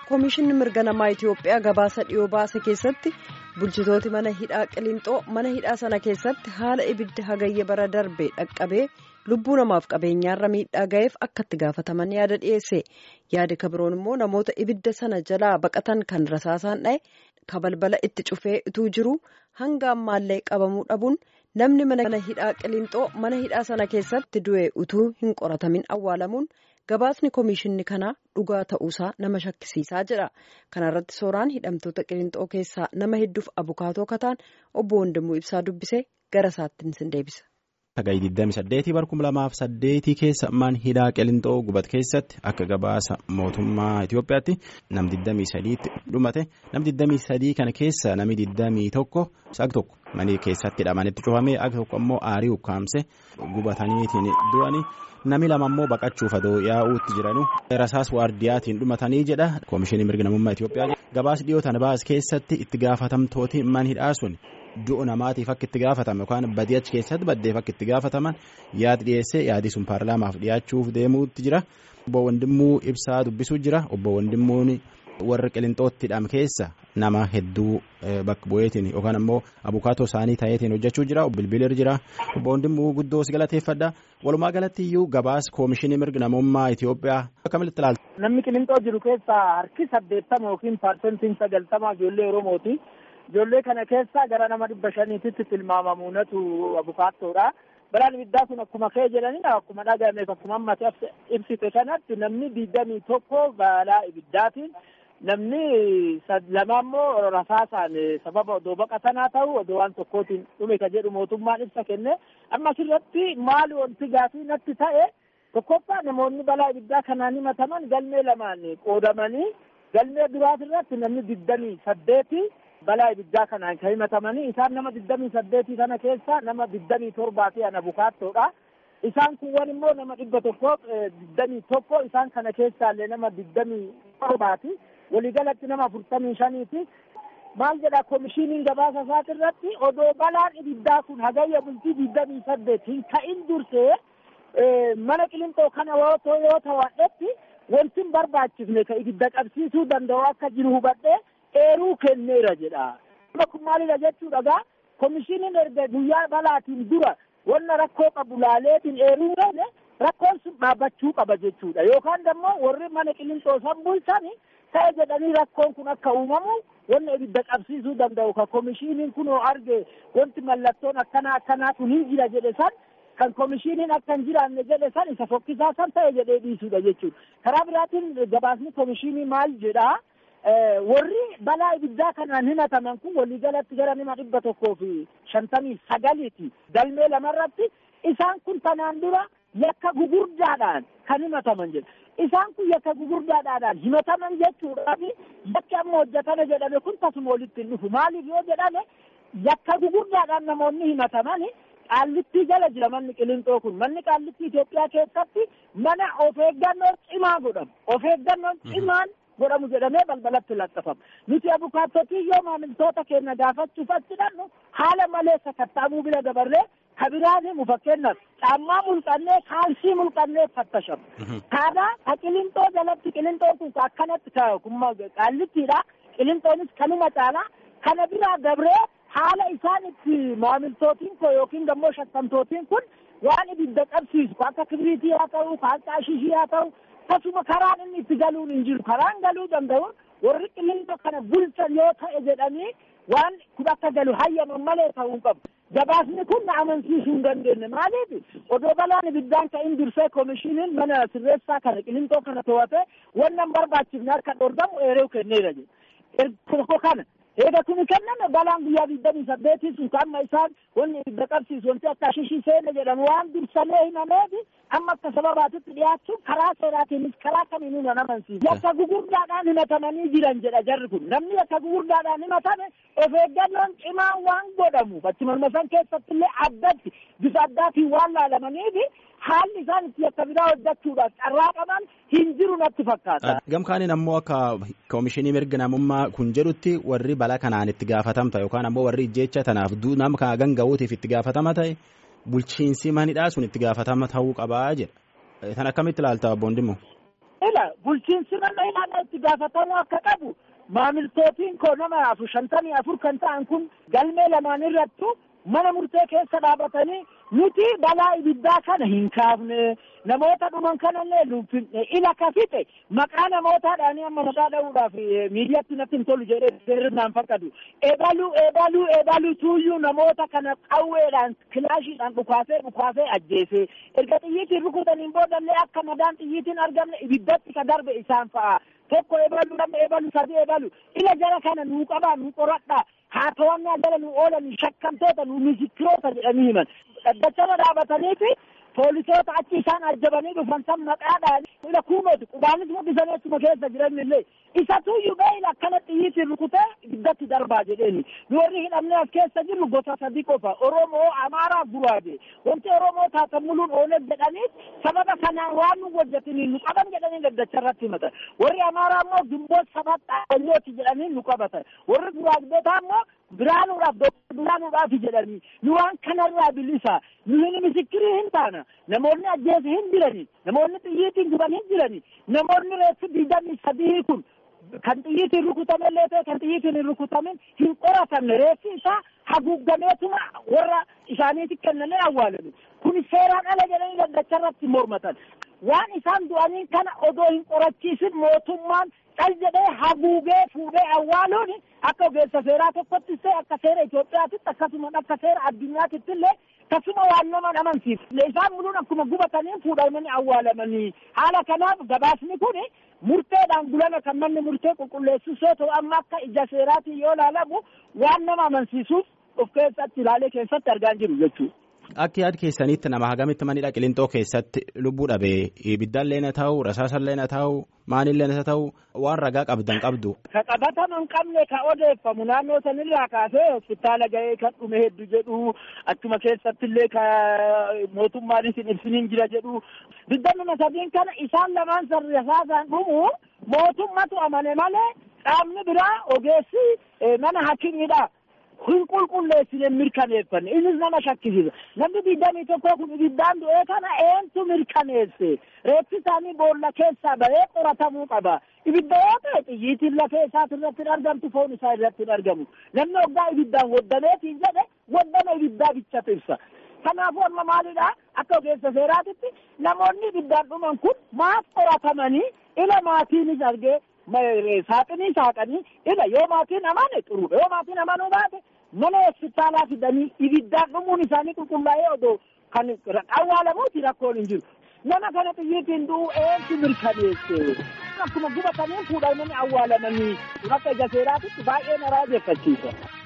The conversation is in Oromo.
Koomishinni mirga namaa Itoophiyaa gabaasa dhiyoo baase keessatti bulchitooti mana hidhaa Qiliinxoo mana hidhaa sana keessatti haala ibidda hagayya bara darbe dhaqqabee lubbuu namaaf qabeenyaarra miidhaa ga'eef akka itti gaafataman yaada dhiyeesse. Yaadi kabiroon immoo namoota ibidda sana jalaa baqatan kan rasaasaan dha'e kabalbala itti cufee utuu jiru hanga ammaallee qabamuu dhabuun namni mana hidhaa Qiliinxoo mana hidhaa sana keessatti du'e utuu hin qoratamin awwaalamuun. Gabaasni koomishinni kanaa dhugaa ta'uusaa nama shakkisiisaa jedha. Kana irratti sooraan hidhamtoota Qiliinxoo keessaa nama hedduuf abukaatoo kataan obbo Wandimuu Ibsaa dubbisee gara isaatti sin deebisa. Hagayya 28 bara 2008 keessa mana hidhaa Qiliinxoo gubat keessatti akka gabaasa mootummaa Itoophiyaatti nam 23tti dhumate nam 23 kana keessa nami 21 sag tokko mana keessatti hidhamanitti cufamee akka tokko immoo aarii ukkaamse gubataniitiin du'anii. Nami lama immoo baqachuuf adoo yaa'uutti jiranu rasaas waardiyaatiin dhumatanii jedha koomishinii mirga namummaa Itoophiyaa gabaas dhiyoo tana baas keessatti itti gaafatamtooti man hidhaa sun du'a namaatiif akka itti gaafatame yookaan badii achi keessatti baddeef akka itti gaafataman yaad dhiyeessee yaadii sun paarlaamaaf dhiyaachuuf deemuutti jira obbo Wandimmuu ibsaa dubbisuu jira obbo Wandimmuun warra Qiliinxootti hidhame keessa nama hedduu bakka bu'eetiin yookaan ammoo abukaatoo isaanii ta'eetiin hojjechuu jira bilbilir jira obbo Wandimmuu guddoo si galateeffadha walumaa galatti iyyuu gabaas koomishinii mirga namummaa Itoophiyaa akkamitti ilaalta. Namni Qiliinxoo jiru keessaa harki saddeettama yookiin paarsentiin sagaltama ijoollee Oromooti. Ijoollee kana keessaa gara nama dhibba shaniititti tilmaamamuunatu abukaattoodha. Balaan ibiddaa sun akkuma ka'e jedhanii akkuma dhagahameef akkuma ammatti ibsite kanatti namni digdamii tokko balaa ibiddaatiin namni lama immoo rasaasaan sababa odoo baqatanaa ta'u odoo waan tokkootiin dhume ka jedhu mootummaan ibsa kenne amma asirratti maali wanti gaafii natti ta'e tokkoffaa namoonni balaa ibiddaa kanaan himataman galmee lamaan qoodamanii galmee duraas irratti namni digdamii saddeeti balaa ibiddaa kanaan kan himatamanii isaan nama digdamii saddeetii kana keessa nama digdamii torbaati an abukaattoodha. Isaan kuwwan immoo nama dhibba tokko digdamii tokko isaan kana keessaallee nama digdamii torbaati. Waliigalatti nama afurtamii shaniiti. Maal jedha koomishiniin gabaasa isaati irratti odoo balaan ibiddaa kun hagayya bultii digdamii saddeet hin ka'in dursee mana Qiliinxoo kana yoo ta'u wanti hin barbaachifne ka ibidda qabsiisuu danda'u akka jiru hubadhee eeruu kenneera jedha. Amma kun maalidha jechuudha gaa koomishiniin erga guyyaa balaatiin dura wanna rakkoo qabu laaleetiin eeruu gane rakkoon sun dhaabbachuu qaba jechuudha yookaan immoo warri mana Qiliinxoo san bulchani ta'e jedhanii rakkoon kun akka uumamu wanna ibidda qabsiisuu danda'u ka koomishiniin kunoo arge wanti mallattoon akkanaa akkanaa kun hin jira jedhe san kan koomishiniin akka hin jiraanne jedhe san isa fokkisaa san ta'e jedhee dhiisuudha jechuudha karaa biraatiin gabaasni koomishinii maal jedhaa warri balaa ibiddaa kanaan himataman kun waliigalatti gara nama dhibba tokkoo fi shantamii sagaliiti galmee lamarratti isaan kun tanaan dura yakka gugurdaadhaan kan himataman jedha isaan kun yakka gugurdaadhaan himataman jechuudhaaf yakki amma hojjetame jedhame kun tasuma walitti hin dhufu maaliif yoo jedhame yakka gugurdaadhaan namoonni himataman qaallittii jala jira manni Qiliinxoo kun manni qaallittii Itoophiyaa keessatti mana of eeggannoo cimaa godhamu of eeggannoon cimaan godhamu jedhamee balbalatti laxxafama. Nuti abukaattotii yoo maamiltoota keenya gaafachuuf achi dhannu haala malee sakattaamuu bira dabarree kabiraan himu fakkeenyaaf caammaa mulqannee kaalsii mulqannee fattashamu. Kaadhaa ka Qiliinxoo jalatti Qiliinxoon kun akkanatti qaallittiidha. Qiliinxoonis kanuma caalaa kana biraa dabree haala isaan itti maamiltootiin koo yookiin immoo shakkamtootiin kun waan ibidda qabsiisu akka kibriitii haa ta'u akka ashishii haa ta'u akkasuma karaan inni itti galuun hin jiru karaan galuu danda'u warri qiliinxoo kana bulchan yoo ta'e jedhanii waan kun akka galu hayyaman malee ta'uu qabu. Gabaasni kun na amansiisuu hin dandeenye maaliif odoo balaan ibiddaan ka'in dursee koomishiniin mana sirreessaa kana qiliinxoo kana to'ate wannan barbaachifne akka dhorgamu eeruu kenneera jedhe. Tokko kana eega kuni kenname balaan guyyaa digdamii saddeetii sun amma isaan wanni ibidda qabsiisu wanti akka ashishii seena jedhamu waan dursamee himameefi amma akka sababaatitti dhiyaachuun karaa seeraatiinis karaa kamiinuu nan amansiisa. Yakka gugurdaadhaan himatamanii jiran jedha jarri kun namni yakka gugurdaadhaan himatame of eeggannoon cimaan waan godhamuuf achi marmasan keessatti illee addatti bifa addaatiin waan laalamaniifi haalli isaan itti yakka biraa hojjechuudhaaf carraa qaban hin jiru natti fakkaata. Gamkaaniin ammoo akka koomishinii mirga namummaa kun jedhutti warri balaa kanaan itti gaafatamta yookaan ammoo warri ijjeecha tanaaf nama kana ganga'uutiif itti gaafatama ta'e bulchiinsi manidhaa sun itti gaafatama ta'uu qabaa jedha. Tan akkamitti ilaalta obboon Dimmoo? ila bulchiinsi nama ilaala itti gaafatamuu akka qabu maamiltootiin koo nama afur shantamii afur kan ta'an kun galmee lamaan irrattu mana murtee keessa dhaabatanii nuti balaa ibiddaa kana hin kaafne namoota dhuman kanallee nuufinne ila ka fixe maqaa namootaadhaanii amma maqaa dha'uudhaaf miidiyaatti natti hin tolu jedhee seerrinaan fakkatu ebaluu ebaluu ebaluu tuuyyuu namoota kana qawweedhaan kilaashiidhaan dhukaasee dhukaasee ajjeese erga xiyyiitiin rukutaniin boodallee akka madaan xiyyiitiin argamne ibiddatti ka darbe isaan fa'a tokko ebalu lama ebalu sadi ebalu ila jara kana nuu qabaa nuu qoradhaa haa to'annaa jala nu oolan shakkamtoota nu misikiroota jedhanii himan dhaddachama dhaabataniifi poolisoota achi isaan ajjabanii dhufan san maqaadhaan ila kuumooti qubaanis mul'isanii achuma keessa jiran illee isatuyyuu beeyla akkana xiyyiitiin rukutee ibiddatti darbaa jedheeni nu warri hidhamnee as keessa jirru gosa sadi qofa oromoo amaaraa guraage wanti oromoo taatamuluun ooleg jedhaniif sababa kanaan waan nu hojjetanii nu qaban jedhanii gaddacha irratti himatan warri amaaraa immoo gimboot sabat dhaabbanyooti jedhanii nu qabatan warri guraagdotaa immoo biraanuudhaaf doktor biraanuudhaaf jedhanii nu waan kanarraa bilisa nu hin misikirii hin taana namoonni ajjeese hin jirani namoonni xiyyiitiin guban hin jirani namoonni reessi digdamii sadii kun kan xiyyiitiin rukutame illee ta'e kan xiyyiitiin hin rukutamin hin qoratamne reessi isaa haguuggameetuma warra isaaniitti kennamee awwaalame kun seeraan ala jedhanii gaddacha irratti mormatan waan isaan du'anii kana odoo hin qorachiisin mootummaan cal jedhee haguugee fuudhee awwaaluun akka ogeessa seeraa tokkottis ta'e akka seera Itoophiyaatitti akkasuma akka seera addunyaatitti illee tasuma waan nama amansiisu isaan muluun akkuma gubatanii fuudhamanii awwaalamanii haala kanaaf gabaasni kun murteedhaan bulana kan manni murtee qulqulleessus yoo ta'u amma akka ija seeraatiin yoo ilaalamu waan nama amansiisuuf of keessatti ilaalee keessatti argaa jiru jechuudha. Akka yaada keessanitti nama hagamitti manidha qilintoo keessatti lubbuu dhabee ibiddaallee na ta'u rasaasallee na ta'u maanillee na ta'u waan ragaa qabdan qabdu. Ka qabatama hin qabne ka odeeffamu naannoo sanirraa kaasee hospitaala ga'ee kan dhume hedduu jedhu achuma keessattillee ka mootummaanis hin ibsiniin jira jedhu digdamii sadiin kana isaan lamaan rasaasaan dhumu mootummatu amane malee qaamni biraa ogeessi mana hakimiidha. hin qulqulleessine mirkaneeffanne innis nama shakkisiisa namni digdamii tokko kun ibiddaan du'ee kana eentu mirkaneesse reeffi isaanii boolla keessaa bahee qoratamuu qaba ibidda yoo ta'e xiyyiitiin lafee isaati irratti hin argamtu foon isaa irratti hin argamu namni waggaa ibiddaan woddameetiin jedhe waddama ibiddaa bichatu ibsa kanaafuu amma maalidha akka ogeessa seeraatitti namoonni ibiddaan dhuman kun maaf qoratamanii ila maatiinis argee saaxinii saaqanii ila yoo maatiin amane xuruudha yoo maatiin amanuu baate mana hospitaalaa fidanii ibiddaan dhumuun isaanii qulqullaa'ee odoo kan awwaalamuuti rakkoon hin jiru nama kana xiyyiitiin du'u eentu mirkaneesse akkuma gubatanii fuudhamanii awwaalamanii akka ija seeraatitti baay'ee na raajeffachiisa.